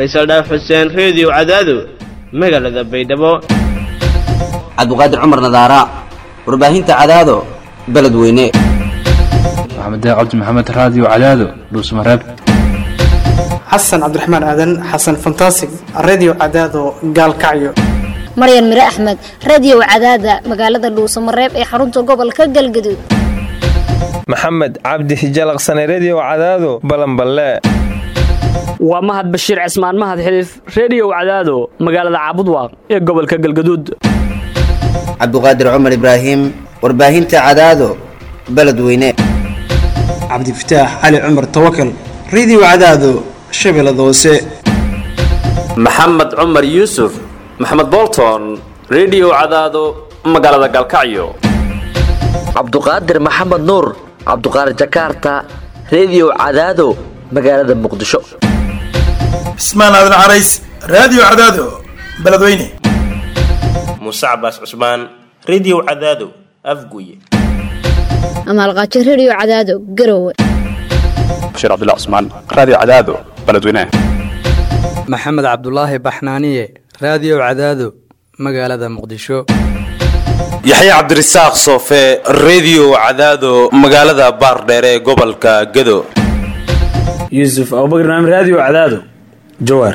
faysal dhaaf xuseen reediyo cadaado magaalada baydhabo cabdiqaadir cumar nadaara warbaahinta cadaado beledweyne maxamed cabdi maxamed raadiyo cadaado dhuusmareeb xasan cabdiraxmaan aadan xasan fantasig redio cadaado gaalkacyo maryan mire axmed radio cadaada magaalada dhuusamareeb ee xarunta gobolka galgaduud maxamed cabdi hijalaqsane redio cadaado balanballe waa mahad bashiir cismaan mahad xiliif reediyow cadaado magaalada caabudwaaq ee gobolka galgaduud cabdiqaadir cumar ibraahim warbaahinta cadaado beledweyne cabdifataax cali cumar tawakal redio cadaado shabeellada hoose maxamed cumar yuusuf maxamed bolton redio cadaado magaalada galkacyo cabduqaadir maxamed nuur cabduqaadir jakaarta redio cadaado magaalada muqdisho cismaan aadan carays raadiyo cadaado beledweyne muuse cabaas cusmaan redio cadaado afguye amaalqaajo redio cadaado garowe bashiir cabdilla cusmaan raadiyo cadaado beledweyne maxamed cabdulaahi baxnaaniye raadiyo cadaado magaalada muqdisho yaxya cabdirasaaq soofe redio cadaado magaalada baardheere ee gobolka gado yuusuf abubakr naam raadiyo cadaado jawaar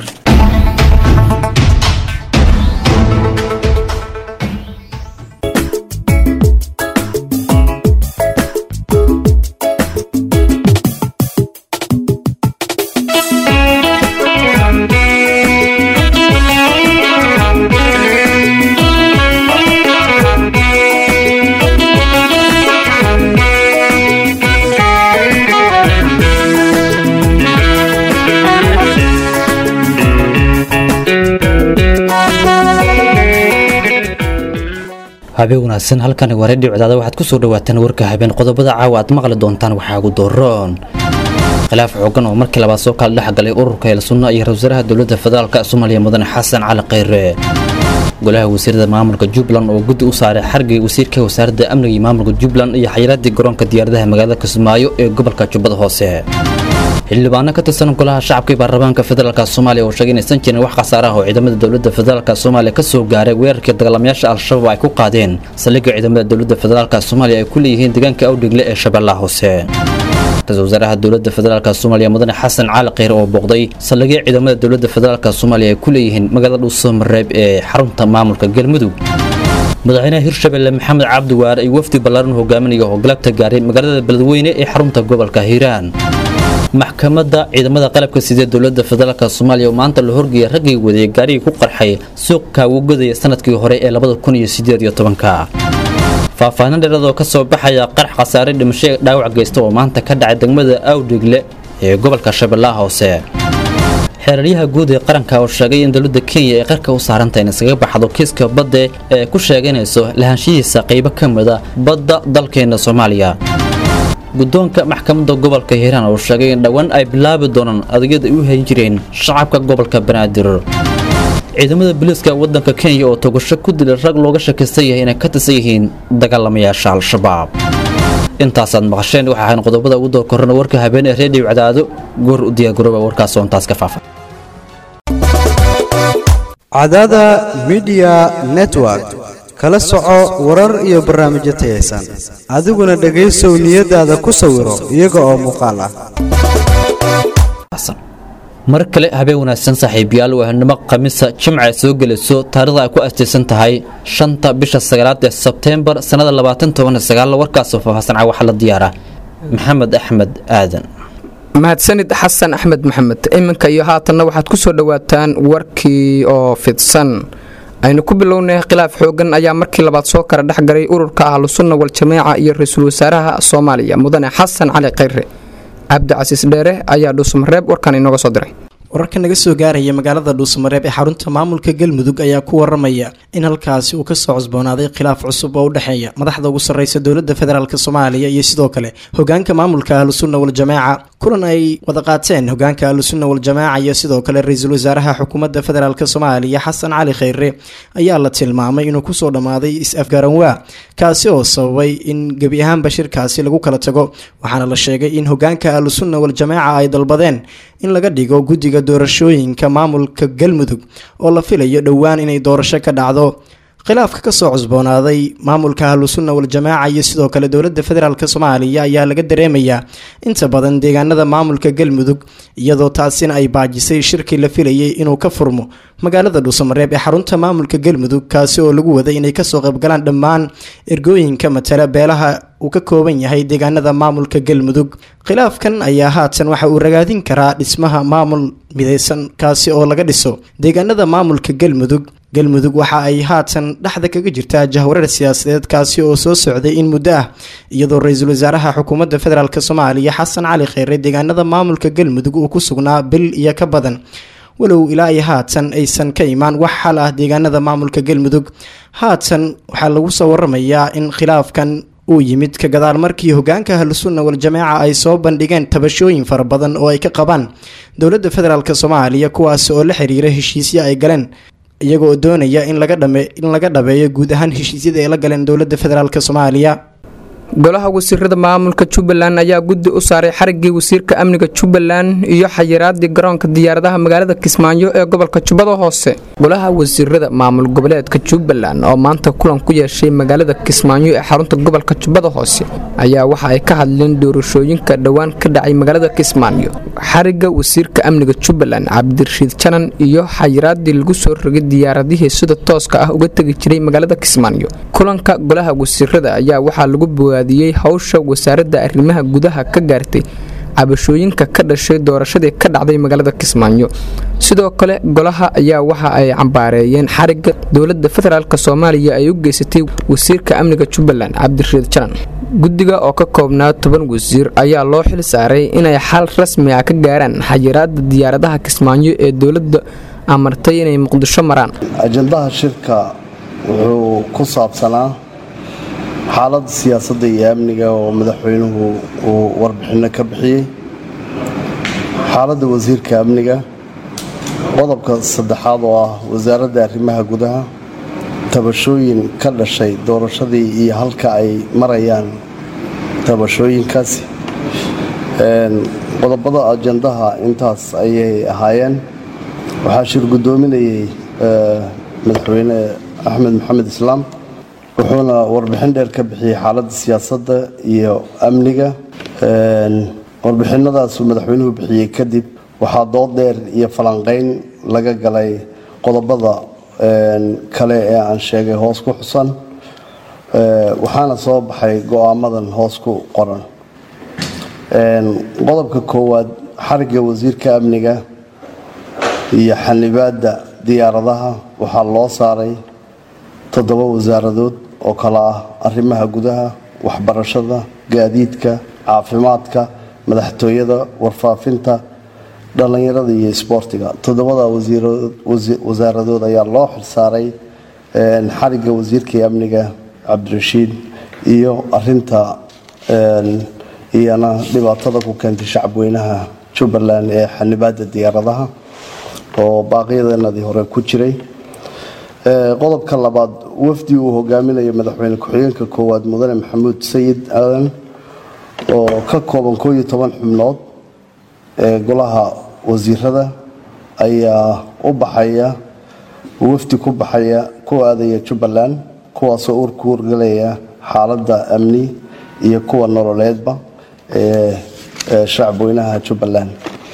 habeen wanaagsan halkani waa redio cadaada waxaad ku soo dhawaataan warka habeen qodobada caawa aad maqli doontaan waxaa ugu dooroon khilaaf xoogan oo markii labaad soo kala dhex galay ururka eelsunna iyo ra-isul wasaaraha dowladda federaalk soomaaliya mudane xasan cali khayre golaha wasiirada maamulka jubbaland oo guddi u saaray xargii wasiirka wasaaradda amniga iyo maamulka jubbaland iyo xayiraadii garoonka diyaaradaha magaalada kismaayo ee gobolka jubbada hoose xildhibaano ka tirsan golaha shacabka iyo baarlamaanka federaalk soomaaliya oo sheegay inaysan jirin wax khasaaraha oo ciidamada dowladda federaalk soomaaliya ka soo gaaray weerarkii dagaalamayaasha al-shabaab ay ku qaadeen saldhigga ciidamada dowladda federaalk soomaaliya ay ku leeyihiin deegaanka awdhigle ee shabeellaha hoose ra-isul wasaaraha dowladda federaalk soomaaliya mudane xasan cali kheyr oo booqday saldhigya ciidamada dowladda federaalk soomaaliya ay ku leeyihiin magaalada dhuusamareeb ee xarunta maamulka galmudug madaxweynaha hirshabelle maxamed cabdi waare iyo wafdi ballaaran hogaaminaya oo galabta gaaray magaalada beledweyne ee xarunta gobolka hiiraan maxkamadda ciidamada qalabka sidee dowladda federaalk soomaaliya oo maanta la horgeeyay raggii wadayay gaarigii ku qarxay suuqa ugadaya sanadkii hore ee labada kun iyo sideed iyo tobanka faahfaahin dheeradoo ka soo baxaya qarax khasaare dhimasho ee dhaawac geysta oo maanta ka dhacay degmada awdhigle ee gobolka shabeellaha hoose xeeraryaha guud ee qaranka oo sheegay in dowladda kenya ay qarka u saarantah in iskaga baxdo kiiska badda ee ku sheeganayso lahaanshihiisa qaybo ka mida badda dalkeena soomaaliya guddoonka maxkamadda gobolka hiiraan oo sheegay in dhowaan ay bilaabi doonaan adeegyada ay u hayn jireen shacabka gobolka banaadir ciidamada booliiska waddanka kenya oo togasho ku dilay rag looga shakaysan yahay inay ka tirsan yihiin dagaalamayaasha al-shabaab intaasaad maqasheen waxa ahayn qodobada ugu doorkorana warka habeen ee reediyo cadaado goor u diyaargarooba warkaas oo intaas ka faafa cadaada midiya network kala soco warar iyo barnaamijyo tayaysan adiguna dhegaysow niyadaada ku sawiro iyaga oo muuqaal ah mar kale habeen wanaagsan saaxiibayaal waahnimo khamiisa jimca soo gelayso taarikhda ay ku astaysan tahay shanta bisha sagaalaad ee sebteembar sannada labaatan toban sagaal warkaasoo faahfaahsan waxaa la diyaara maxamed axmed aadan mahadsanid xasan axmed maxamed iminka iyo haatanna waxaad ku soo dhowaataan warkii oo fidsan aynu ku bilownay khilaaf xoogan ayaa markii labaad soo kala dhexgalay ururka ahlusunna wal-jameeca iyo ra-iisul wasaaraha soomaaliya mudane xasan cali khayre cabdicasiis dheere ayaa dhuusmareeb warkan inooga soo diray wararka naga soo gaaraya magaalada dhuusamareeb ee xarunta maamulka galmudug ayaa ku waramaya in halkaasi uu kasoo cusboonaaday khilaaf cusub oo u dhexeeya madaxda ugu sarreysa dowladda federaalk soomaaliya iyo sidoo kale hogaanka maamulka ahlusunna wal-jameeca kulan ay wada qaateen hogaanka ahlusunna waljamaaca iyo sidoo kale ra-iisul wasaaraha xukuumadda federaalk soomaaliya xasan cali kheyre ayaa la tilmaamay inuu kusoo dhammaaday is-afgaranwaa kaasi oo sababay in gebi ahaanba shirkaasi lagu kala tago waxaana la sheegay in hogaanka ahlusunna waljamaaca ay dalbadeen in laga dhigo guddiga doorashooyinka maamulka galmudug oo la filayo dhowaan inay doorasho ka dhacdo khilaafka kasoo cusboonaaday maamulka ahlusunna waljamaaca iyo sidoo kale dowladda federaalk soomaaliya ayaa laga dareemayaa inta badan deegaanada maamulka galmudug iyadoo taasina ay baajisay shirkii la filayay inuu ka furmo magaalada dhuusamareeb ee xarunta maamulka galmudug kaasi oo lagu waday inay kasoo qaybgalaan dhammaan ergooyinka matala beelaha uu ka kooban yahay deegaanada maamulka galmudug khilaafkan ayaa haatan waxa uu ragaadin karaa dhismaha maamul mideysan kaasi oo laga dhiso deegaanada maamulka galmudug galmudug waxa ay haatan dhexda kaga jirtaa jahwareer siyaasadeed kaasi oo soo socday in muddo ah iyadoo ra-iisul wasaaraha xukuumadda federaalk soomaaliya xasan cali kheyre deegaanada maamulka galmudug uu ku sugnaa bil iyo ka badan walow ilaa iyo haatan aysan ka imaan wax xal ah deegaanada maamulka galmudug haatan waxaa lagu soo waramayaa in khilaafkan uu yimid ka gadaal markii hogaanka ahlusunna waljamaaca ay soo bandhigeen tabashooyin fara badan oo ay ka qabaan dowladda federaalk soomaaliya kuwaas oo la xiriira heshiisyo ay galeen iyagoo doonaya in laga dhame in laga dhabeeyo guud ahaan heshiisyada ay la galeen dowladda federaalk soomaaliya golaha wasiirada maamulka jubbaland ayaa guddi u saaray xariggii wasiirka amniga jubbaland iyo xayiraadii garoonka diyaaradaha magaalada kismaayo ee gobolka jubbada hoose golaha wasiirada maamul goboleedka jubbaland oo maanta kulan ku yeeshay magaalada kismaayo ee xarunta gobolka jubbada hoose ayaa waxa ay ka hadleen doorashooyinka dhowaan ka dhacay magaalada kismaayo xarigga wasiirka amniga jubbaland cabdirashiid janan iyo xayiraadii lagu soo rogay diyaaradihii sida tooska ah uga tegi jiray magaalada kismaayo kulanka golaha wasiirada ayaa waxaa lagu bogaadiyey hawsha wasaaradda arrimaha gudaha ka gaartay cabashooyinka ka dhashay doorashadii ka dhacday magaalada kismaayo sidoo kale golaha ayaa waxa ay cambaareeyeen xarigga dowladda federaalk soomaaliya ay u geysatay wasiirka amniga jubbaland cabdirashiid janan guddiga oo ka koobnaa toban wasiir ayaa loo xil saaray inay xal rasmi ah ka gaaraan xayiraada diyaaradaha kismaayo ee dowladda amartay inay muqdisho maraan ajandaha shirka wuxuu ku saabsanaa xaaladda siyaasadda iyo amniga oo madaxweynuhu uu warbixinno ka bixiyey xaaladda wasiirka amniga qodobka saddexaad oo ah wasaaradda arrimaha gudaha tabashooyin ka dhashay doorashadii iyo halka ay marayaan tabashooyinkaasi qodobada ajandaha intaas ayay ahaayeen waxaa shir guddoominayay madaxweyne axmed maxamed islaam wuxuuna warbixin dheer ka bixiyey xaaladda siyaasadda iyo amniga warbixinadaasuu madaxweynuhu bixiyey kadib waxaa dood dheer iyo falanqeyn laga galay qodobada kale ee aan sheegay hoos ku xusan waxaana soo baxay go-aamadan hoos ku qoran qodobka koowaad xarigga wasiirka amniga iyo xanibaadda diyaaradaha waxaa loo saaray toddoba wasaaradood oo kale ah arrimaha gudaha waxbarashada gaadiidka caafimaadka madaxtooyada warfaafinta dhallinyarada iyo isboortiga toddobada wasaaradood ayaa loo xilsaaray xarigga wasiirkai amniga cabdirashiid iyo arinta iyana dhibaatada ku keentay shacabweynaha jubbaland ee xanibaada diyaaradaha oo baaqyadanadii hore ku jiray qodobka labaad wafdi uu hogaaminayo madaxweyne ku-xigeenka koowaad mudane maxamuud sayid aadan oo ka kooban koo iyo toban xubnood ee golaha wasiirada ayaa u baxaya wafdi ku baxaya ku aadaya jubbaland kuwaasoo urku wargalaya xaaladda amni iyo kuwa nololeedba ee shacabweynaha jubbaland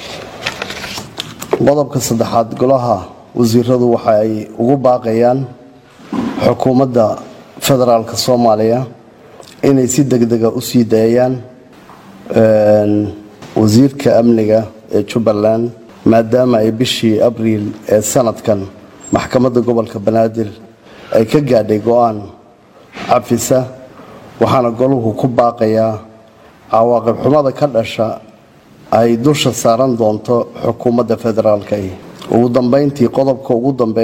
qodobka saddexaad golaha wasiiradu waxa ay ugu baaqayaan xukuumadda federaalk soomaaliya inay si degdega u sii daayaan wasiirka amniga ee jubbaland maadaama ay bishii abriil ee sanadkan maxkamadda gobolka banaadir ay ka gaadhay go-aan cafisa waxaana goluhu ku baaqayaa cawaaqib xumada ka dhasha ay dusha saaran doonto xukuumadda federaalka ugu dambeyntii qodobka ugu dambeeya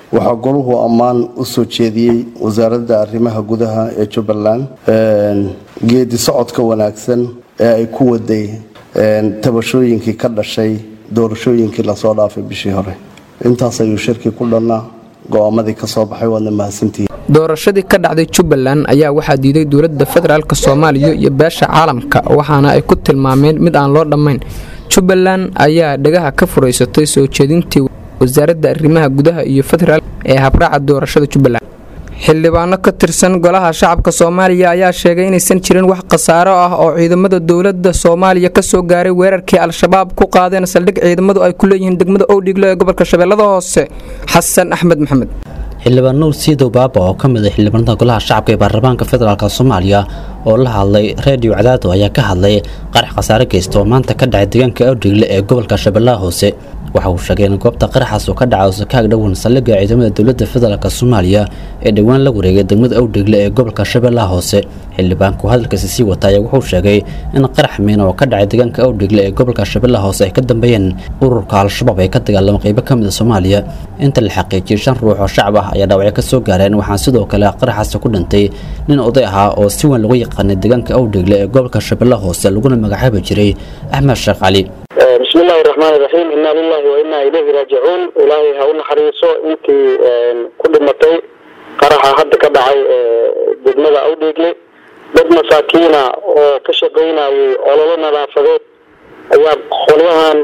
waxaa goluhu ammaan u soo jeediyey wasaaradda arrimaha gudaha ee jubbaland geedi socodka wanaagsan ee ay ku waday tabashooyinkii ka dhashay doorashooyinkii lasoo dhaafay bishii hore intaas ayuu shirkii ku dhannaa go-aamadii ka soo baxay waadna mahadsantihiin doorashadii ka dhacday jubbaland ayaa waxaa diiday dowladda federaalk soomaaliya iyo beesha caalamka waxaana ay ku tilmaameen mid aan loo dhammayn jubbaland ayaa dhagaha ka furaysatay soo jeedintii wasaaradda arrimaha gudaha iyo federaal ee habraaca doorashada jubbaland xildhibaano ka tirsan golaha shacabka soomaaliya ayaa sheegay inaysan jirin wax khasaaro ah oo ciidamada dowladda soomaaliya kasoo gaaray weerarkii al-shabaab ku qaadeen saldhig ciidamadu ay ku leeyihiin degmada owdhigle ee gobolka shabeellada hoose xasan axmed maxamed xildhibaan nuur siidow baaba oo ka mid ah xildhibaanada golaha shacabka ee baarlamaanka federaalk soomaaliya oo la hadlay reediyo cadaado ayaa ka hadlay qarax khasaare geysta oo maanta ka dhacay deegaanka awdhigle ee gobolka shabeellaha hoose waxa uu sheegay in goobta qaraxaas uu ka dhacay sakaag dhowan saldhigga ciidamada dowladda federaalk soomaaliya ee dhowaan la wareegay degmada awdhigle ee gobolka shabeellaha hoose xildhibaanku hadalkaasi sii wata ayaa wuxuu sheegay in qarax miina oo ka dhacay deegaanka awdhigle ee gobolka shabeellaha hoose ay ka dambeeyeen ururka al-shabaab ee ka dagaalama qaybo ka mid a soomaaliya inta la xaqiijiyey shan ruux oo shacab ah ayaa dhaawacyo ka soo gaareen waxaa sidoo kale qaraxaasi ku dhintay nin oday ahaa oo si weyn lagu yaqaanay deegaanka awdhigle ee gobolka shabeellaha hoose laguna magacaabi jiray axmed sheekh cali bismi illaahi raxmaani raxiim inaa lilahi wa inaa ilayhi raajicuun ilaahay ha u naxariiso intii ku dhimatay qaraxa hadda ka dhacay degmada awdheegle dad masaakiina oo ka shaqaynayay ololo nadaafadeed ayaa qolyahan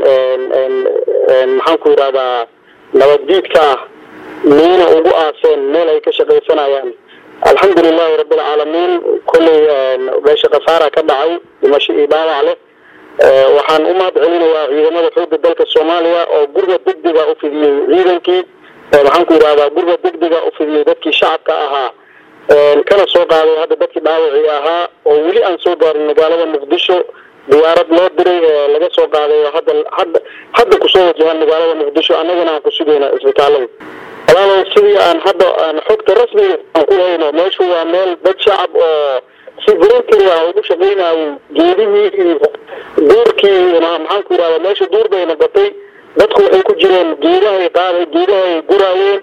maxaan ku yidhahdaa nabaddiidka ah miina ugu aaseen meel ay ka shaqaysanayaan alxamdu lilahi rabbilcaalamiin kolley meesha khasaara ka dhacay dhimasho iyo dhaawac leh waxaan u mahad celinayaa ciidamada xoogga dalka soomaaliya oo gurga degdega u fidiyey ciidankii maxaan ku yidhahdaa gurga degdega u fidiyey dadkii shacabka ahaa kana soo qaaday hadda dadkii dhaawacii ahaa oo weli aan soo gaarin magaalada muqdisho diyaarad loo diray laga soo qaaday oo hadda hadda hadda kusoo wajahaan magaalada muqdisho annagana aan ku sugayna isbitaalada walaalow sidii aan hadda aan xogta rasmiga aan ku hayno meeshu waa meel dad shacab oo si voluntary ah ugu shaqaynayay geedihii iyo duurkii maxaan ku yidhahdaa meesha duur bay noqotay dadku waxay ku jireen geedahay qaaday geedahay guraayeen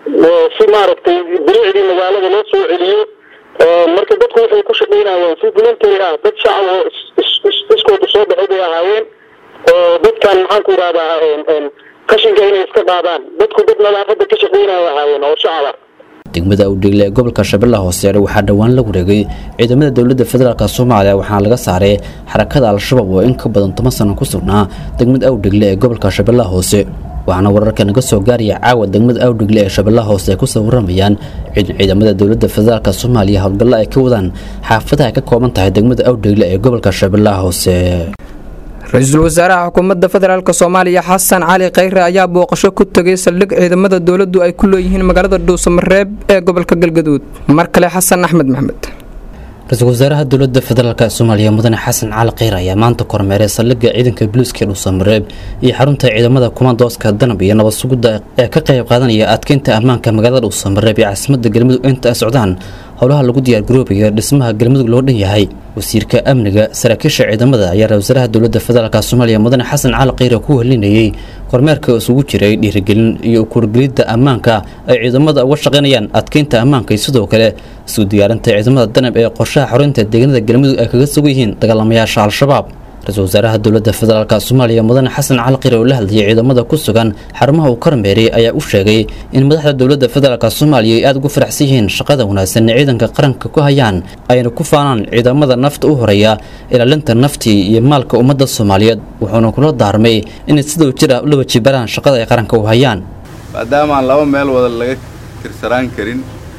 si maaragtay bilicdii magaalada loo soo celiyo marka dadku waxay ku shaqaynayeen si voluntary ah dad shacab oo iskooda soo baxay bay ahaayeen oo dadkan maxaan ku yidhahdaa qashinka inay iska qaadaan dadku dad nadaafada ka shaqaynaya ahaayeen oo shacaba degmada awdhigle ee gobolka shabeellaha hoose waxaa dhowaan la wareegay ciidamada dowladda federaalk soomaaliya waxaana laga saaray xarakada al-shabaab oo in ka badan toban sano ku sugnaa degmada awdhigle ee gobolka shabeellaha hoose waxaana wararka naga soo gaaraya caawa degmada awdhigle ee shabeellaha hoose ay kusoo waramayaan ciidamada dowladda federaalk soomaaliya howlgalla ay ka wadaan xaafadaha ay ka kooban tahay degmada awdhigle ee gobolka shabeellaha hoose ra-iisul wasaaraha xukuumadda federaalk soomaaliya xasan cali khayre ayaa booqasho ku tegay saldhig ciidamada dowladdu ay ku leeyihiin magaalada dhuusamareeb ee gobolka galgaduud mar kale xasan axmed maxmed ra-iisul wasaaraha dowladda federaalk soomaaliya mudane xasan cali khayre ayaa maanta kormeeray saldhigga ciidanka buluuska ee dhuusamareeb iyo xarunta ciidamada kumaandooska danab iyo nabad sugidda ee ka qayb qaadanaya adkeynta ammaanka magaalada dhuusamareeb ee caasimadda galmudug inta ay socdaan howlaha lagu diyaargaroobayo dhismaha galmudug loo dhan yahay wasiirka amniga saraakiisha ciidamada ayaa ra wasaaraha dowladda federaalk soomaaliya mudane xasan cali khayre ku helinayey kormeerka isugu jiray dhiirigelin iyo ukuurgelidda ammaanka ay ciidamada uga shaqaynayaan adkeynta ammaanka iyo sidoo kale isu diyaarinta ciidamada danab ee qorshaha xoreynta deegaanada galmudug ay kaga sugan yihiin dagaalamayaasha al-shabaab ra-iisul wasaaraha dowladda federaalk soomaaliya mudane xasan cali khayre oo la hadlayay ciidamada ku sugan xarumaha uu kormeeray ayaa u sheegay in madaxda dowladda federaalk soomaaliya ay aada ugu faraxsan yihiin shaqada wanaagsan ee ciidanka qaranka ku hayaan ayna ku faanaan ciidamada nafta u horeeya ilaalinta naftii iyo maalka ummadda soomaaliyeed wuxuuna kula daarmay inay sidoo jira ula wajibaraan shaqada ay qaranka u hayaan maadaama aan laba meel wada laga tirsanaan karin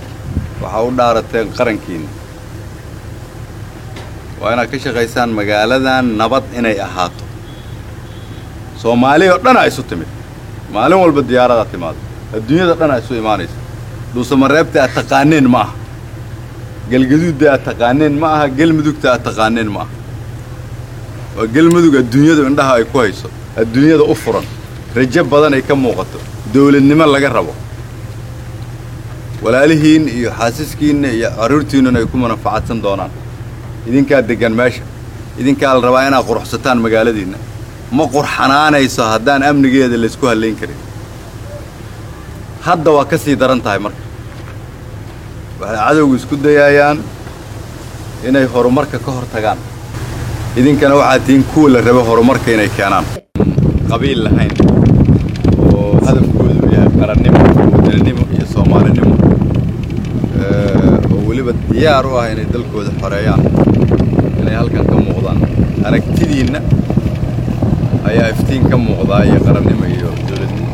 waxaa u dhaarateen qarankiina waa inaad ka shaqaysaan magaaladan nabad inay ahaato soomaali oo dhan a isu timid maalin walba diyaaradaa timaado adduunyada dhan a isu imaanaysa dhuusamareebta aad taqaaneen ma aha galgaduudda aad taqaaneen ma aha gelmudugta aad taqaaneen ma aha waa gelmudug adduunyadu indhaha ay ku hayso adduunyada u furan rajo badan ay ka muuqato dawladnimo laga rabo walaalihiin iyo xaasiskiinna iyo carruurtiinnuna ay ku manafacadsan doonaan idinkaa deggan meesha idinkaa la rabaa inaad quruxsataan magaaladiinna ma qurxanaanayso haddaan amnigeeda laysku hallayn karin hadda waa ka sii daran tahay marka waxay cadowgu isku dayayaan inay horumarka ka hor tagaan idinkana waxaad tihiin kuwa la rabo horumarka inay keenaan qabiil lahayn oo hadafkoodu yahay qarannimo wadaninimo iyo soomaalinimo oo weliba diyaar u ah inay dalkooda xoreeyaan inay halkan ka muuqdaan aragtidiinna ayaa iftiin ka muuqdaa iyo qarannimo iyo dowladnimo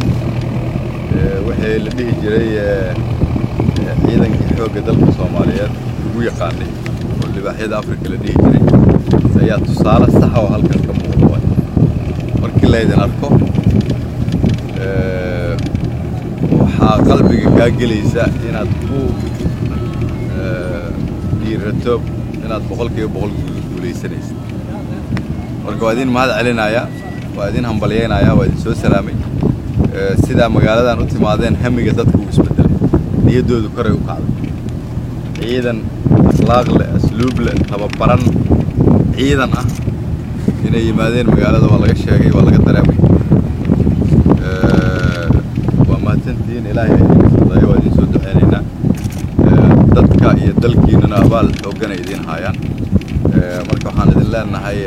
wixii la dhihi jiray ciidankii xoogga dalka soomaaliyeed ugu yaqaanay oo libaaxyada afrika la dhihi jiray ayaa tusaale saxa oo halkan ka muuqda waay markii laydin arko waxaa qalbiga kaa gelaysa inaad ku dhiirato inaad boqolkiiba boqol guulaysanaysid marka waa idin mahad celinaya waa idin hambalyaynaya waa idin soo salaamay sidaa magaaladan u timaadeen hamiga dadka uu isbedelay niyaddoodu koray u kacday ciidan akhlaaq leh asluub leh tababaran ciidan ah inay yimaadeen magaalada waa laga sheegay waa laga dareemay waa mahadsantihiin ilaahay idinka fudayo waa idin soo duceynaynaa dadka iyo dalkiinnana abaal xooggan ay idiin haayaan marka waxaan idin leenahay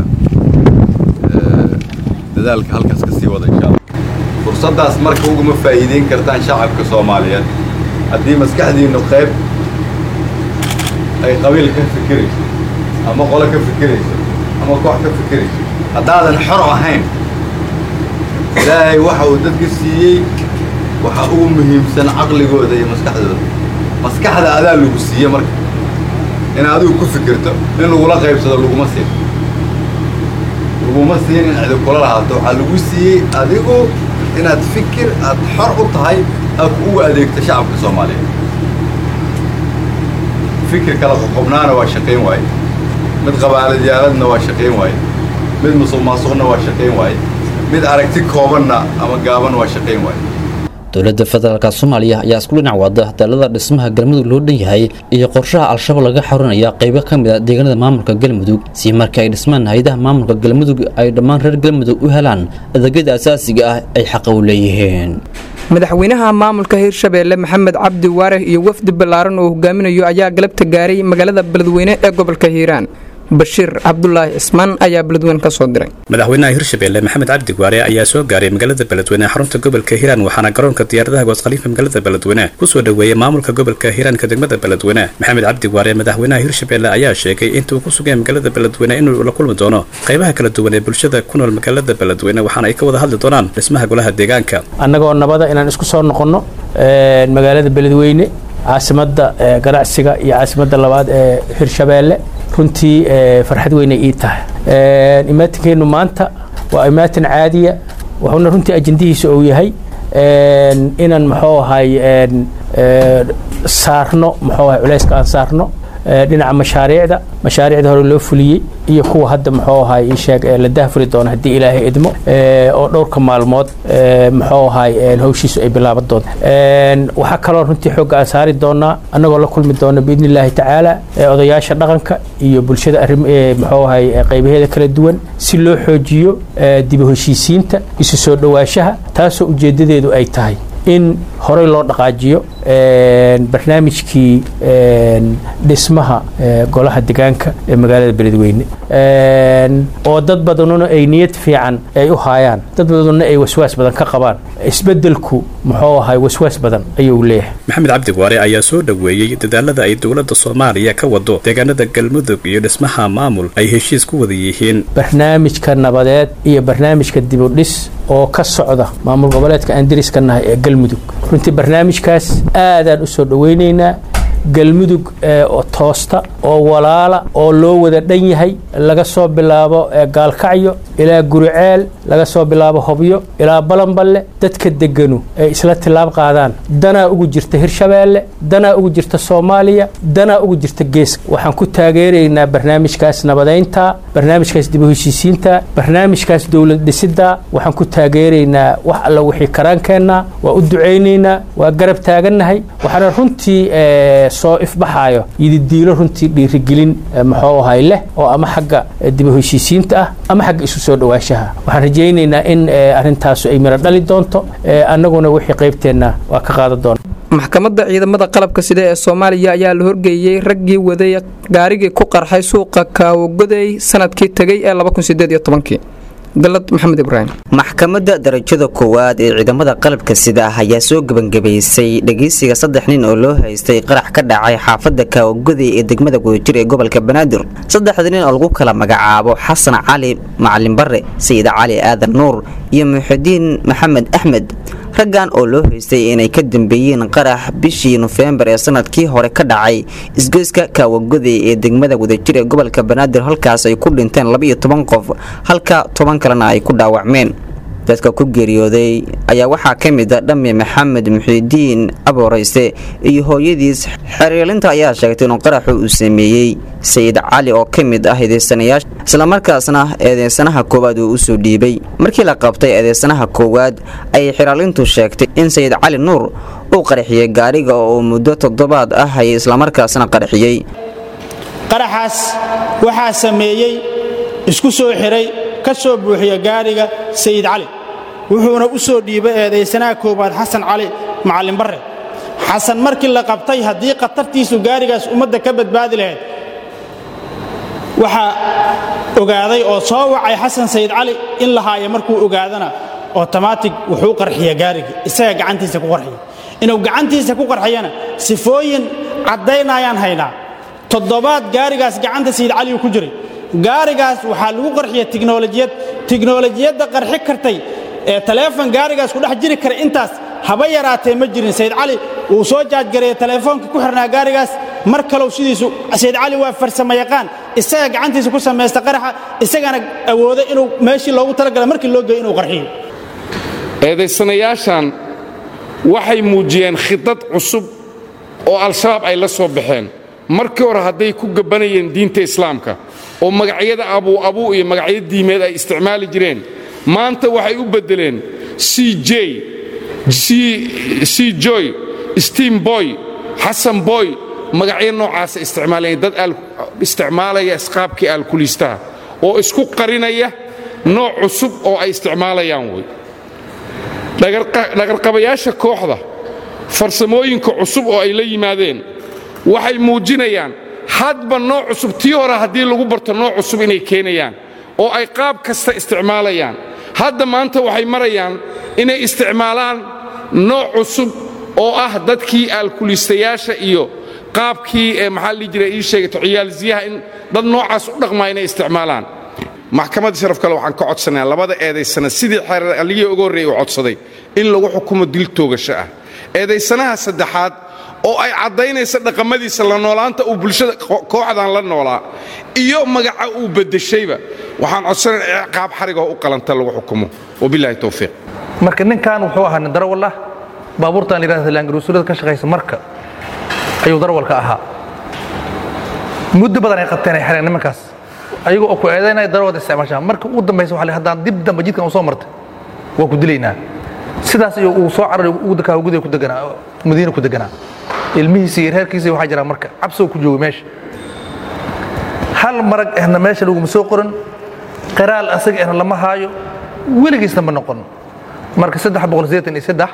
dadaalka halkaas ka sii wada insha allah fursaddaas marka uguma faa'iideyn kartaan shacabka soomaaliyeed haddii maskaxdiinnu qayb ay qabiil ka fikirayso ama qole ka fikirayso ama koox ka fikirayso haddaadan xor ahayn ilaahay waxa uu dadka siiyey waxa ugu muhiimsan caqligooda iyo maskaxdooda maskaxda adaa lagu siiye marka in adigu ku fikirto in lagula qaybsado laguma siin laguma siin in cidi kula lahaato waxaa lagu siiyey adigu inaad fikir aad xor u tahay aad ugu adeegto shacabka soomaaliyeed fikir kala qoqobnaana waa shaqayn waaye mid qabaaladiyaaladna waa shaqayn waaye mid musuq maasuqna waa shaqayn waaye mid aragti koobanna ama gaaban waa shaqayn waaye dowladda federaalk soomaaliya ayaa isku dhinac wada dalada dhismaha galmudug loo dhan yahay iyo qorshaha al-shabaab laga xorinaya qaybo ka mid a deegaanada maamulka galmudug si marka ay dhismaan hay-adaha maamulka galmudug ay dhammaan reer galmudug u helaan adeegyada asaasiga ah ay xaqa u leeyihiin madaxweynaha maamulka hirshabeelle maxamed cabdi waareh iyo wafdi ballaaran oo hogaaminayo ayaa galabta gaaray magaalada beledweyne ee gobolka hiiraan bashiir cabdulaahi cismaan ayaa beledweyne ka soo diray madaxweynaha hirshabeelle maxamed cabdi waare ayaa soo gaaray magaalada beledweyne xarunta gobolka hiiraan waxaana garoonka diyaaradaha gooskhaliifa magaalada beledweyne kusoo dhoweeyey maamulka gobolka hiiraanka degmada beledweyne maxamed cabdi waare madaxweynaha hirshabeelle ayaa sheegay intuu ku sugaya magaalada beledweyne inuu la kulmi doono qaybaha kala duwan ee bulshada ku nool magaalada beledweyne waxaana ay ka wada hadli doonaan dhismaha golaha deegaanka annagoo nabada inaan isku soo noqonno magaalada beledweyne caasimadda ganacsiga iyo caasimadda labaad ee hirshabeelle runtii farxad weynay ii tahay imaatinkeenu maanta waa imaatin caadiya wuxuuna runtii ajendihiisa uu yahay inaan muxuu ahay saarno muxuu ahay culayska aan saarno dhinaca mashaariicda mashaariicda hore loo fuliyey iyo kuwa hadda muxuu ahay ii sheeg la dahfuri doono haddii ilaahay idmo oo dhowrka maalmood muxuu ahay hawshiisu ay bilaaban doonto waxaa kaloo runtii xoogga aan saari doonaa annagoo la kulmi doona biidni illaahi tacaala odayaasha dhaqanka iyo bulshada arrim muxuu ahay qaybaheeda kala duwan si loo xoojiyo dib u heshiisiinta isu soo dhowaanshaha taasoo ujeeddadeedu ay tahay in horey loo dhaqaajiyo barnaamijkii dhismaha golaha degaanka ee magaalada beledweyne oo dad badanuna ay niyad fiican ay u haayaan dad badanuna ay waswaas badan ka qabaan isbedelku muxuu ahay waswaas badan ayuu leeyahay maxamed cabdi waare ayaa soo dhoweeyey dadaalada ay dowladda soomaaliya ka wado deegaanada galmudug iyo dhismaha maamul ay heshiis ku wada yihiin barnaamijka nabadeed iyo barnaamijka dibudhis oo ka socda maamul goboleedka aan deriska nahay ee galmudug runtii barnaamijkaas aadaan u soo dhoweynaynaa galmudug oo toosta oo walaala oo loo wada dhan yahay laga soo bilaabo gaalkacyo ilaa guriceel laga soo bilaabo hobyo ilaa balanballe dadka deganu ay isla tilaab qaadaan danaa ugu jirta hirshabeelle danaa ugu jirta soomaaliya danaa ugu jirta geeska waxaan ku taageeraynaa barnaamijkaas nabadaynta barnaamijkaas dib u heshiisiinta barnaamijkaas dowlad dhisidda waxaan ku taageeraynaa wax alla wixii karaankeenna waa u ducaynaynaa waa garab taagannahay waxaana runtii soo ifbaxaayo yididiilo runtii dhiirigelin muxuu ahay leh oo ama xagga dib u heshiisiinta ah ama xagga isu soo dhawaashaha waxaan rajaynaynaa in arrintaasu ay miro dhali doonto annaguna wixii qaybteenna waa ka qaadan doona maxkamadda ciidamada qalabka sida ee soomaaliya ayaa la horgeeyey raggii waday gaarigii ku qarxay suuqa kaawogoday sanadkii tegay ee galad maxamed ibraahim maxkamadda darajada koowaad ee ciidamada qalabka sida ayaa soo gebangabaysay dhegeysiga saddex nin oo loo haystay qarax ka dhacay xaafadda kaawagoday ee degmada gudajir ee gobolka banaadir saddexda nin oo lagu kala magacaabo xasan cali macalin bare sayid cali aadan nuur iyo muxidiin maxamed axmed raggan oo loo haystay inay ka dambeeyeen qarax bishii nofembar ee sanadkii hore ka dhacay isgoyska kaawagoday ee degmada wadajir ee gobolka banaadir halkaas ay ku dhinteen labaiyo toban qof halka toban kalena ay ku dhaawacmeen dadka ku geeriyooday ayaa waxaa ka mid a dhamme maxamed muxiidiin aboorayste iyo hooyadiis xeeryeelinta ayaa sheegtay inuu qaraxu uu sameeyey sayid cali oo ka mid ah eedeysanayaasha islamarkaasna eedeysanaha koowaad uu usoo dhiibay markii la qabtay eedeysanaha koowaad ayay xeraalintu sheegtay in sayid cali nuur uu qarxiyey gaariga oo muddo toddobaad ah hayay islamarkaasna qarxiyey qaraxaas waxaa sameeyey isku soo xiray ka soo buuxiya gaariga sayid cali wuxuuna u soo dhiibay eedaysanaha koowaad xasan cali macallin barre xasan markii la qabtay haddii khatartiisu gaarigaas ummadda ka badbaadi lahayd waxaa ogaaday oo soo wacay xasan sayid cali in la haayo markuu ogaadana otomaatig wuxuu qarxiya gaarigii isaga gacantiisa ku qarxiya inuu gacantiisa ku qarxiyana sifooyin caddaynayaan haynaa toddobaad gaarigaas gacanta sayid caligu ku jiray gaarigaas waxaa lagu qarxiya tiknolojiyad tiknolojiyadda qarxi kartay ee taleefon gaarigaas ku dhex jiri kara intaas haba yaraatee ma jirin sayid cali wuu soo jaajgareeye taleefoonka ku xirnaa gaarigaas mar kalow sidiisu sayid cali waa farsamo yaqaan isaga gacantiisa ku samaysta qaraxa isagana awooda inuu meeshii loogu talagala markii loo geeyo inuu qarxiyo eedaysanayaashan waxay muujiyeen khidad cusub oo al-shabaab ay la soo baxeen markii hore hadday ku gabbanayeen diinta islaamka oo magacyada abuu abuu iyo magacyo diimeed ay isticmaali jireen maanta waxay u beddeleen c j c joy steam boy xasan boy magacyo noocaasa isticmaalayeen dad isticmaalaya isqaabkii aalkuliistaha oo isku qarinaya nooc cusub oo ay isticmaalayaan wey dhagarqabayaasha kooxda farsamooyinka cusub oo ay la yimaadeen waxay muujinayaan hadba nooc cusub tii hore haddii lagu barto nooc cusub inay keenayaan oo ay qaab kasta isticmaalayaan hadda maanta waxay marayaan inay isticmaalaan nooc cusub oo ah dadkii aalkuliistayaasha iyo qaabkii ee maxaa la dhihi jiray ii sheegato ciyaalsiyaha in dad noocaas u dhaqmaa inay isticmaalaan maxkamadda sharaf kale waxaan ka codsanayaa labada eedaysana sidii xeeraligii uga horreeyey uu codsaday in lagu xukumo dil toogasho ah eedaysanaha saddexaad oo ay caddaynaysa dhaqamadiisa la noolaanta uu bulshada kooxdan la noolaa iyo magaca uu beddeshayba waxaan codsanaya ciqaab xarigoo u qalanta lagu xukumo wabilaahi towfiiq marka ninkan wuxuu ahaa nin darawal ah baabuurtan layidhahda laangaruusulada ka shaqaysa marka ayuu darawalka ahaa muddo badan ay qabteen ay xireen nimankaas ayaga oo ku eedaynaya darawalda isticmaashaa marka ugu dambaysa waxa la haddaan dib dambe jidkan u soo martay waa ku dilaynaa sidaas iyo uu soo cararay ugu dakaa gudiga ku deganaa madiina ku deganaa ilmihiisa iyo reerkiisa waxaa jiraa marka cabsoo ku jooga meesha hal marag ehna meesha laguma soo qoran qiraal asaga ehna lama haayo weligiisna ma noqon marka saddex boqol sideetan iyo saddex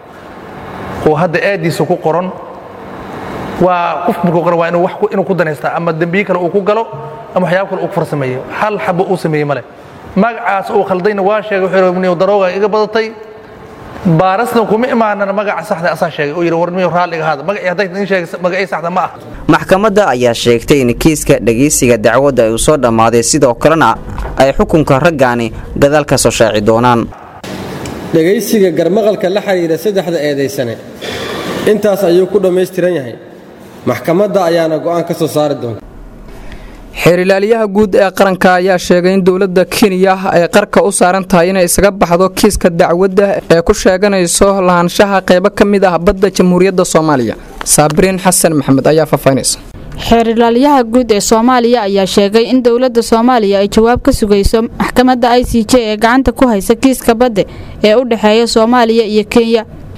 oo hadda aadiisa ku qoran waa qof markuu qoran waa inuu wax inuu ku danaystaa ama dembiye kale uu ku galo ama waxyaabo kale uu ku farsameeyo hal xabo uu sameeyey male magacaas uu khaldayna waa sheegay wuxuu yidhi darooga iga badatay baarasna kuma imaanana magaca saxda asaa sheegay oo yidhi warmiyo raalliga haada magacii hadday idin sheegay magacii saxda ma ah maxkamadda ayaa sheegtay in kiiska dhegaysiga dacwadda uu soo dhammaaday sidoo kalena ay xukunka raggaani gadaal ka soo shaaci doonaan dhegaysiga garmaqalka la xidhiidha saddexda eedaysane intaas ayuu ku dhammaystiran yahay maxkamadda ayaana go'aan ka soo saari doonta xeerilaaliyaha guud ee qaranka ayaa sheegay in dowladda kenya ay qarka u saaran tahay inay isaga baxdo kiiska dacwadda ee ku sheeganayso lahaanshaha qaybo ka mid ah badda jamhuuriyadda soomaaliya saabiriin xasan maxamed ayaa faahfaahinaysa xeerilaalyaha guud ee soomaaliya ayaa sheegay in dowladda soomaaliya ay jawaab ka sugayso maxkamadda i c j ee gacanta ku haysa kiiska badda ee u dhexeeya soomaaliya iyo kenya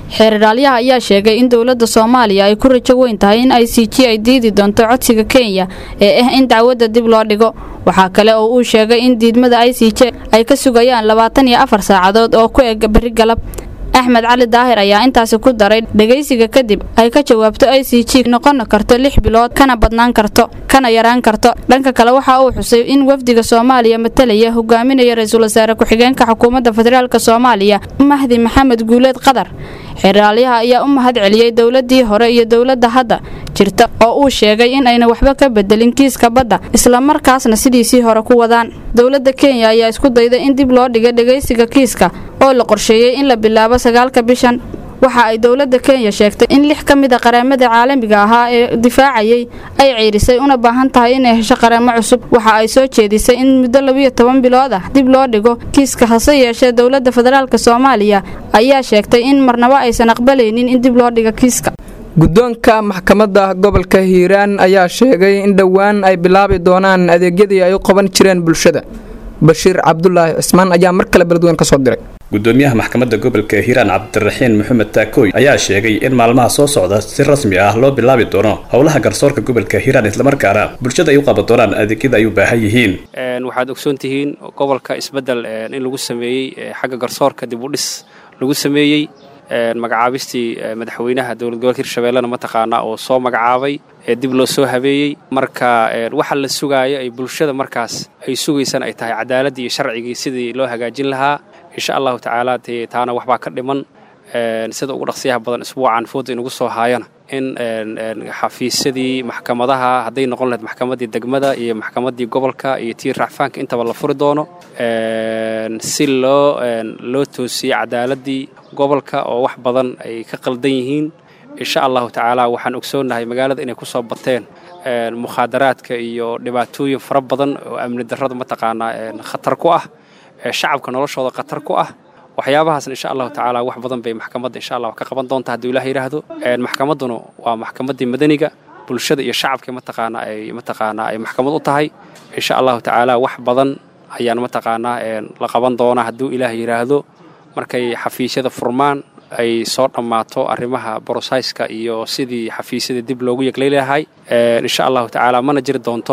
xeeradhaalyaha ayaa sheegay in dowladda soomaaliya ay ku rajo weyn tahay in i c g ay diidi doonto codsiga kenya ee ah in dacwadda dib loo dhigo waxaa kale oo uu sheegay in diidmada i c j ay ka sugayaan labaatan iyo afar saacadood oo ku eg beri galab axmed cali daahir ayaa intaasi ku daray dhegaysiga kadib ay ka jawaabto i c g noqon karto lix bilood kana badnaan karto kana yaraan karto dhanka kale waxa uu xusay in wafdiga soomaaliya matalaya hogaaminaya ra-iisul wasaare ku-xigeenka xukuumadda federaalk soomaaliya mahdi maxamed guuleed qadar xeraalyaha ayaa u mahad celiyey dowladii hore iyo dowladda hadda jirta oo uu sheegay in ayna waxba ka bedelin kiiska badda islamarkaasna sidiisii hore ku wadaan dowladda kenya ayaa isku dayday in dib loo dhiga dhegaysiga kiiska oo la qorsheeyey in la bilaabo sagaalka bishan waxa ay dowladda kenya sheegtay in lix ka mid a qareemada caalamiga ahaa ee difaacayay ay ciirisay una baahan tahay inay hesho qareemo cusub waxa ay soo jeedisay in muddo labiyo toban bilood ah dib loo dhigo kiiska hase yeeshee dowladda federaalk soomaaliya ayaa sheegtay in marnaba aysan aqbalaynin in dib loo dhigo kiiska guddoonka maxkamadda gobolka hiiraan ayaa sheegay in dhowaan ay bilaabi doonaan adeegyadii ay u qaban jireen bulshada bashiir cabdulaahi cismaan ayaa mar kale beledweyn ka soo diray gudoomiyaha maxkamadda gobolka hiiraan cabdiraxiin maxamed taakooy ayaa sheegay in maalmaha soo socda si rasmi ah loo bilaabi doono howlaha garsoorka gobolka hiiraan islamarkaana bulshada ay u qaban doonaan adeegyada ay u baahan yihiin waxaad ogsoon tihiin gobolka isbedel in lagu sameeyey xagga garsoorka dib u dhis lagu sameeyey magacaabistii madaxweynaha dowlad gobolka hirshabeellena mataqaanaa oo soo magacaabay ee dib loo soo habeeyey marka waxa la sugaayo ay bulshada markaas ay sugaysaan ay tahay cadaaladii iyo sharcigii sidii loo hagaajin lahaa insha allahu tacaala dee taana waxbaa ka dhiman sida ugu dhaqsiyaha badan isbuucan fooda inugu soo haayana in xafiisyadii maxkamadaha hadday noqon lahayd maxkamaddii degmada iyo maxkamaddii gobolka iyo tii racfaanka intaba la furi doono si loo loo toosiyey cadaaladii gobolka oo wax badan ay ka qaldan yihiin insha allahu tacaala waxaan ogsoonnahay magaalada inay ku soo bateen mukhaadaraadka iyo dhibaatooyin fara badan oo amni darrada mataqaanaa khatar ku ah shacabka noloshooda khatar ku ah waxyaabahaasna insha allahu tacaala wax badan bay maxkamadda insha allah ka qaban doonta hadduu ilaah yidhaahdo maxkamadduna waa maxkamaddii madaniga bulshada iyo shacabka mataqaanaa ay mataqaanaa ay maxkamad u tahay insha allahu tacaala wax badan ayaan mataqaanaa la qaban doonaa hadduu ilaah yidhaahdo markay xafiisyada furmaan ay soo dhammaato arrimaha borosayska iyo sidii xafiisyada dib loogu yeglay lahay insha allahu tacaala mana jiri doonto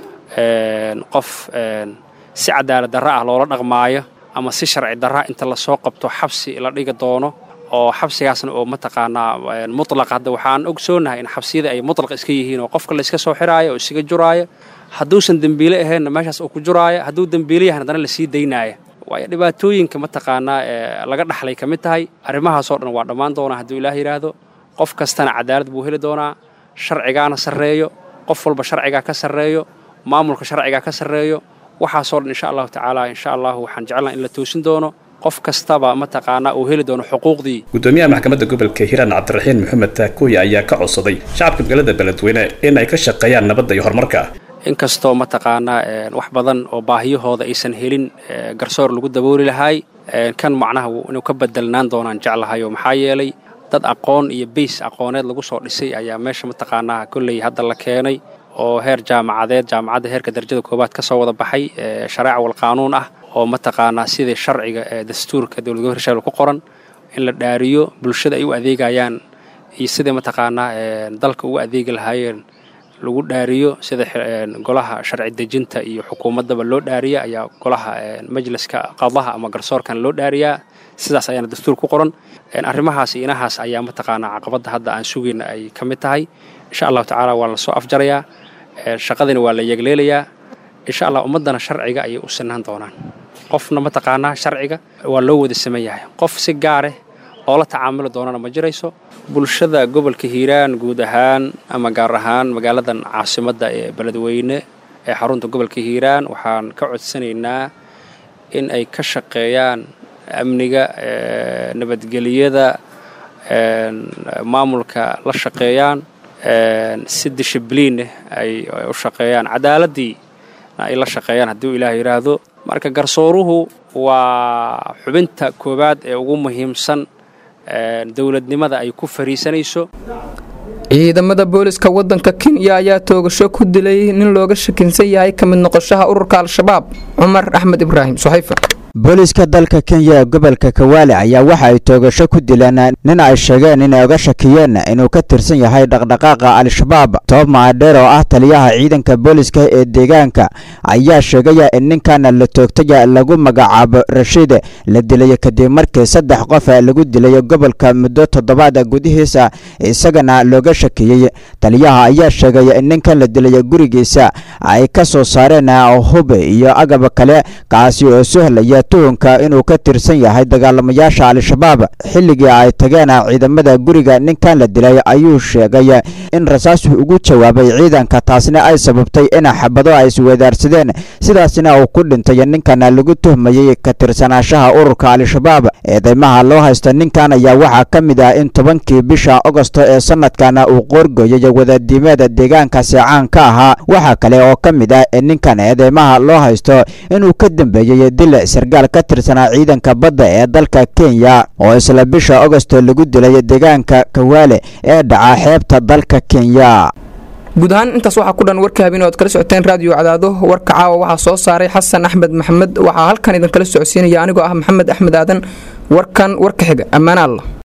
qof si cadaalad darra ah loola dhaqmaayo ama si sharci darra inta lasoo qabto xabsi la dhigi doono oo xabsigaasna oo mataqaanaa mutlaq hadda waxaan ogsoonahay in xabsiyada ay mutlaq iska yihiin oo qofka layska soo xiraayo oo isaga juraayo hadduusan dembiile ahaynna meeshaas uu ku juraayo hadduu dembiile yahan haddana lasii daynaaya waayo dhibaatooyinka mataqaanaa ee laga dhaxlay ka mid tahay arrimahaasoo dhan waa dhammaan doonaa hadduu ilaah yidhaahdo qof kastana cadaalad buu heli doonaa sharcigaana sarreeyo qof walba sharcigaa ka sarreeyo maamulka sharcigaa ka sarreeyo waxaasoo dhan insha allahu tacaala insha allahu waxaan jecelnaha in la toosin doono qof kastaba mataqaanaa uu heli doono xuquuqdii gudoomiyaha maxkamadda gobolka hiiraan cabdiraxiin maxamed taakooye ayaa ka codsaday shacabka magaalada beledweyne in ay ka shaqeeyaan nabadda iyo horumarka inkastoo mataqaanaa wax badan oo baahiyahooda aysan helin garsoor lagu dabooli lahaay kan macnaha inuu ka bedelnaan doonaan jeclahayo maxaa yeelay dad aqoon iyo bays aqooneed lagu soo dhisay ayaa meesha mataqaanaa kolley hadda la keenay oo heer jaamacadeed jaamacadda heerka darajada koowaad ka soo wada baxay shareeca wal qaanuun ah oo mataqaanaa sidii sharciga ee dastuurka dowlad gobolka hirshabelle ku qoran in la dhaariyo bulshada ay u adeegayaan iyo sidai mataqaanaa dalka ugu adeegi lahaayeen lagu dhaariyo sida golaha sharci dejinta iyo xukuumaddaba loo dhaariya ayaa golaha majliska qadaha ama garsoorkan loo dhaariyaa sidaas ayaana dastuur ku qoran arrimahaas iyo inahaas ayaa mataqaanaa caqabadda hadda aan sugayna ay ka mid tahay insha allahu tacaala waa la soo afjarayaa shaqadina waa la yegleelayaa insha allah ummaddana sharciga ayay u sinaan doonaan qofna mataqaanaa sharciga waa loo wada saman yahay qof si gaareh oo la tacaamuli doonana ma jirayso bulshada gobolka hiiraan guud ahaan ama gaar ahaan magaaladan caasimadda ee beledweyne ee xarunta gobolka hiiraan waxaan ka codsanaynaa in ay ka shaqeeyaan amniga nabadgeliyada maamulka la shaqeeyaan si dishibliineh ay u shaqeeyaan cadaaladii ay la shaqeeyaan hadduu ilaah yidhaahdo marka garsooruhu waa xubinta koowaad ee ugu muhiimsan dowladnimada ay ku fariisanayso ciidamada booliska wadanka kenya ayaa toogasho ku dilay nin looga shakinsan yahay ka mid noqoshaha ururka al-shabaab cumar axmed ibraahim suxayfa booliiska dalka kenya ee gobolka kawaale ayaa waxa ay toogasho ku dileen nin ay sheegeen inay oga shakiyeen inuu ka tirsan yahay dhaqdhaqaaqa al-shabaab toob maadheer oo ah taliyaha ciidanka booliiska ee deegaanka ayaa sheegaya in ninkan la toogtay lagu magacaabo rashiid la dilay kadib markii saddex qof lagu dilay gobolka muddo toddobaad gudihiisa isagana looga shakiyey taliyaha ayaa sheegay in ninkan la dilay gurigiisa ay ka soo saareen hub iyo agab kale kaasi oo sahlaya tuhunka inuu ka tirsan yahay dagaalamayaasha al-shabaab xilligii ay tageen ciidamada guriga ninkan la dilay ayuu sheegay in rasaas ugu jawaabay ciidanka taasna ay sababtay in xabado ay isweedaarsadeen sidaasna uu ku dhintay ninkan lagu tuhmayey ka tirsanaashaha ururka al-shabaab eedeymaha loo haysta ninkan ayaa waxaa ka mid ah in tobankii bisha agosto ee sanadkan uu qoorgooyay wadadiimeeda deegaankaasi caan ka ahaa waxaa kale oo ka mid ah in ninkan eedeymaha loo haysto inuu ka dambeeyey dil sargaal ka tirsanaa ciidanka badda ee dalka kenya oo isla bisha agosto lagu dilay deegaanka kawaale ee dhaca xeebta dalka kenya guud ahaan intaas waxaa ku dhan warka habeen oad kala socoteen raadiyo cadaado warka caawa waxaa soo saaray xasan axmed maxamed waxaa halkan idinkala socodsiinaya anigoo ah maxamed axmed aadan warkan warka xiga ammaana allah